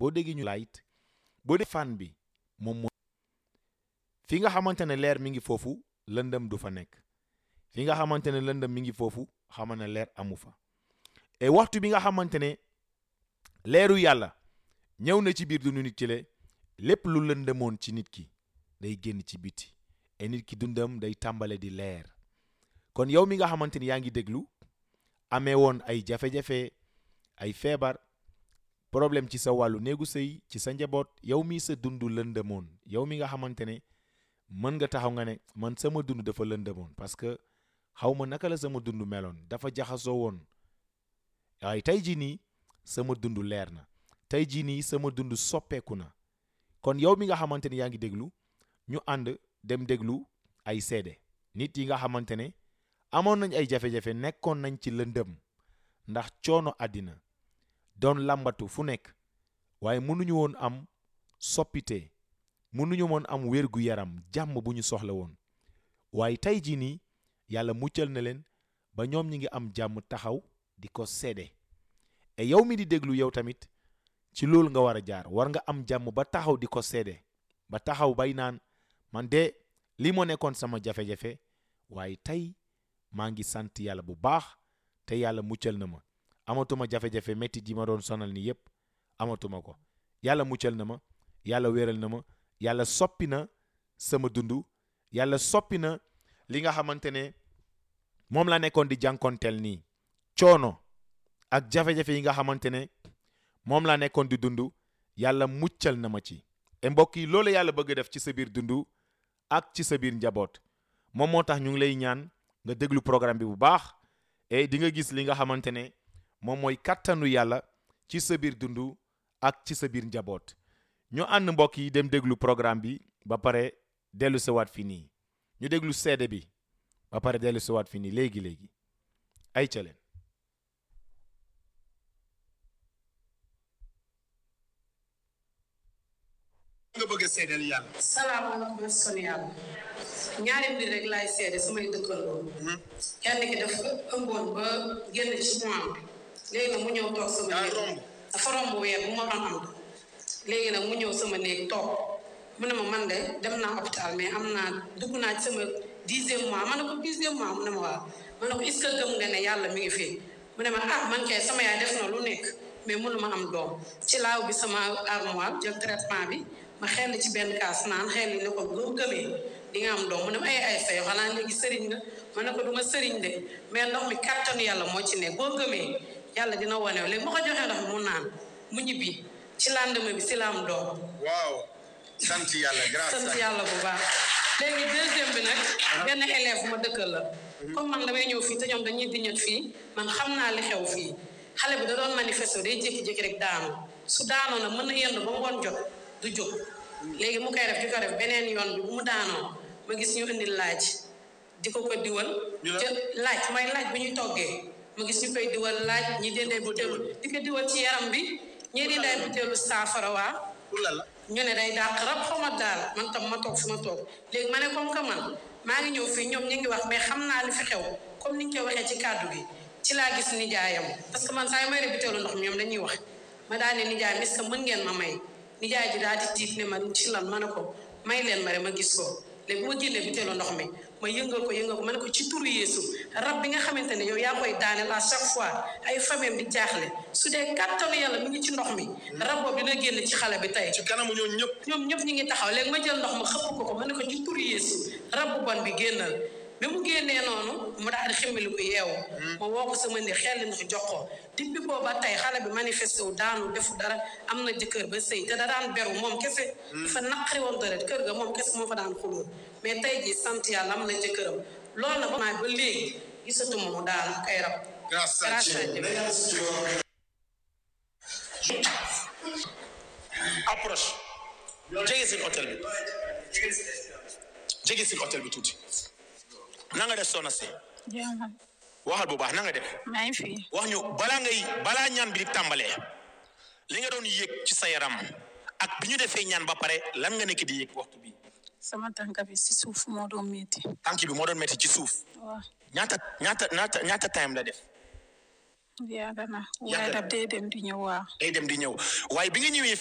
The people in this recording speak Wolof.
boo déggee ñu light boo dee fan bi moom mooy fi nga xamante ne leer mi ngi foofu lëndëm du fa nekk fi nga xamante ne lëndëm mi ngi foofu xama ne leer amu fa et waxtu bi nga xamante ne leeru yàlla ñëw na ci biir dundu nit ki le lépp lu lëndëmoon ci nit ki day génn ci biti et nit ki dundam day tàmbale di leer kon yow mi nga xamante ni yaa ngi déglu amee woon ay jafe-jafe ay feebar problème ci sa wàllu néegu sëy ci sa njaboot yow mi sa dund lëndëmoon yow mi nga xamante ne mën nga taxaw nga ne man sama dund dafa lëndëmoon parce que xaw ma naka la sama dund meloon dafa jaxasoo woon waaye tey jii nii sama dund leer na tey jii nii sama dund soppeeku na kon yow mi nga xamante ne yaa ngi déglu ñu ànd dem déglu ay seede nit yi nga xamante ne amoon nañ ay jafe-jafe nekkoon nañ ci lëndëm ndax coono àddina doon làmbatu fu nekk waaye mënuñu woon am soppite mënuñu woon am wér gu yaram jàmm bu ñu soxla woon waaye tey jii nii yàlla muccal na leen ba ñoom ñi ngi am jàmm taxaw di ko seede et yow mi di déglu yow tamit ci loolu nga war a jaar war nga am jàmm ba taxaw di ko seede ba taxaw bay naan man de lii moo nekkoon sama jafe-jafe waaye tey maa ngi sant yàlla bu baax te yàlla muccal na ma amatuma jafe-jafe métti ji ma doon sonal ni yépp amatuma ko yàlla muccal na ma yàlla wéral na ma yàlla soppi na sama dund yàlla soppi na li nga xamante ne moom laa nekkoon di jànkonteel nii coono ak jafe-jafe yi nga xamante ne moom laa nekkoon di dund yàlla muccal na ma ci e mbokk yi loolu yàlla bëgg def ci sa biir dund ak ci sa biir njaboot moom moo tax ñu ngi lay ñaan nga déglu programme bi bu baax et di nga gis li nga xamante ne moom mooy kattanu yàlla ci sa biir dund ak ci sa biir njaboot ñu ànd mbokk yi dem déglu programme bi ba pare dellu sawaat fii nii ñu déglu seede bi ba pare dellu sawaat fii nii léegi léegi ay ca leen nga bëgg a seedeel yàlla. salaamaaleykum son yàlla ñaari mbir rek laay seede samay dëkkandoo kenn ki dafa ëmboon ba génn ci mois bi léegi nag mu ñëw toog sama daa néeg romb. dafa romb weer bu ma doon am léegi nag mu ñëw sama néeg toog mu ne ma man de dem naa hôpital mais am naa dugg naa ci sama dixième mois ma ne ko dixième mois mu ne ma waaw ma ne ko est-ce que gëm nga ne yàlla mi ngi fi mu ne ma ah man kay sama yaay def na lu nekk mais mënu ma am doom ci laaw bi sama armoire jël traitement bi ma xel ci benn kaas naan xel ne ko boo gëmee di nga am doom mu ne ma ay ay sa yoo xanaa léegi sëriñ nga ma ne ko du ma sëriñ de mais ndox mi kattanu yàlla moo ci ne boo gëmee yàlla dina wane léegi ma ko joxee ndox mi mu naan mu ñibbi ci lendemain bi si la am doom waaw sant yàlla grâce sant à yàlla bu baax léegi deuxième bi nag benn élève ma dëkkal la comme man damay ñëw fii te ñoom dañuy diñat fii man xam naa li xew fii xale bi da doon manifester day jékki-jékki rek daanu su daanoo nag mën na yendu ba ngoon jot du jóg léegi mu koy def di ko def beneen yoon bi bu mu daanoo ma gis ñu indi laaj di ko ko diwal ñu la- jël laaj mooy laaj bu ñuy toggee ma gis ñu koy diwal laaj ñi dendee butéelu di ko diwal ci yaram bi ñii di day butéelu saafara waa pour la la. ñu ne day dàq rab xaw ma daal man tam ma toog fi ma toog léegi ma ne comme que man maa ngi ñëw fii ñoom ñu ngi wax mais xam naa li fi xew comme ni ñu koy waxee ci kàddu gi ci laa gis nijaayam parce que man saa yu may rébiteelu ndox mi ñoom dañuy wax ma daal ne nijaayam est-ce que mën ngeen ma may nijaay ji daal di tiit ne ma ci lan ma ne ko may leen ma rek ma gis ko léegi bu ma génnee biteelu ndox mi ma yëngal ko yëngal ko ma ne ko ci turu Yeesu rab bi nga xamante ne yow yaa koy daaneel à chaque fois ay famille di jaaxle su dee kàttanu yàlla mi ngi ci ndox mi rab boobu dina génn ci xale bi tey ci kanamu ñooñu ñëpp. ñoom ñëpp ñu ngi taxaw léegi ma jël ndox ma xëpp ko ko ma ne ko ci turu Yeesu rab bu bon bi génnal bi mu génnee noonu mu daal di ximmili ko yeewu ma woo ko sama ndi xel ndox jox ko depuis booba tey xale bi manifesté wu daanu defu dara am na jëkkër ba sëy te da daan beru moom kese dafa naqari woon dara kër ga moom kese moo fa daan xulóo mais tey ji sant yàlla am na jëkkëram loolu nag ba ba léegi gisatuma mu daanu kay rab grâce à grâce à Dieu. Dieu. approche. jege si hôtel bi. jege si hôtel bi tuuti. na nga def soxna si. jaamal waxal bu baax na nga def. maa ngi fi wax ñu balaa ngay balaa ñaan bi di tàmbalee. li nga doon yëg ci sa yaram. ak bi ñu defee ñaan ba pare lan nga nekk di yëg waxtu bi. sama tànk bi si suuf moo doon métti tànk bi moo doon metti ci suuf. waaw ñaata ñaata ñaata ñaata time la def. yàgg na Yàgg waaye na. daf dee dem di ñëw waaw day dem di ñëw waaye bi nga ñëwee